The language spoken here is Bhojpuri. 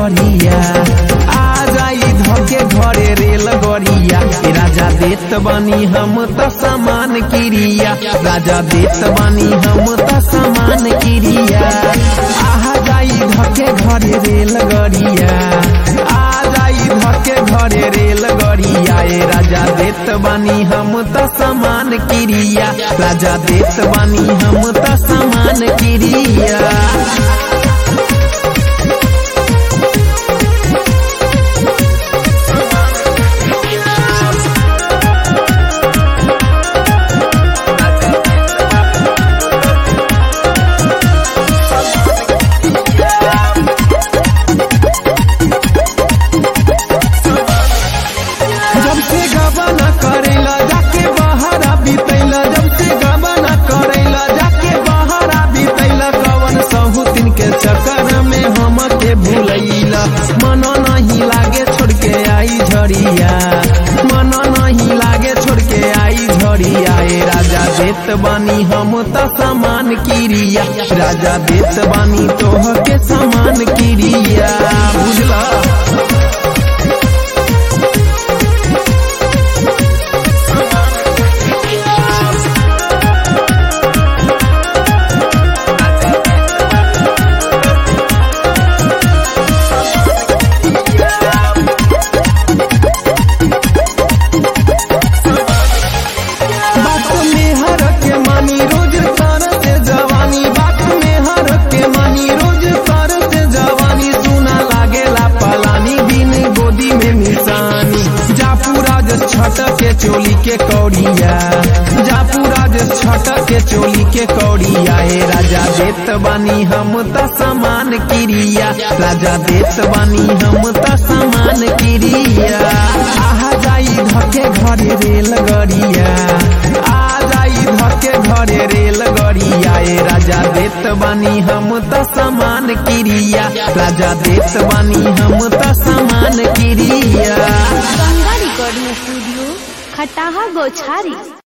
गरिया आ जाई धके घरे रेल गरिया ए राजा देत बानी हम त समान क्रिया राजा देत बानी हम त समान क्रिया आ जाई धके घरे रेल गरिया आ जाई धके घरे रेल गरिया ए राजा देत बानी हम त समान क्रिया राजा देत बानी हम त समान क्रिया जब से गबना करेला जाके बहरा बीतैला जब से गबना करेला जाके बहरा बीतैला कवन सहु दिन के चक्कर में हम के भूलैला मन नहीं लागे छोड़ के आई झड़िया मन नहीं लागे छोड़ के आई झड़िया ए राजा देत बानी हम त समान क्रिया राजा देत बानी तोह के समान क्रिया बुझला बात में हर के मानी रोज तर से जवानी बात में हर के मानी रोज तर से जवानी सुना लागेला पलानी दिन गोदी में निशानी जापुराज छट के चोली के कौड़िया जापुराज छट के चोली के कौड़िया ए राजा देत बानी हम त समान क्रिया राजा देत बानी हम त समान क्रिया आहा जाई धके घरे रेल गरिया आ जाई धके घरे रेल गरिया ए राजा देत बानी हम त समान क्रिया राजा देत बानी हम त समान क्रिया गंगा रिकॉर्डिंग स्टूडियो खटाहा गोछारी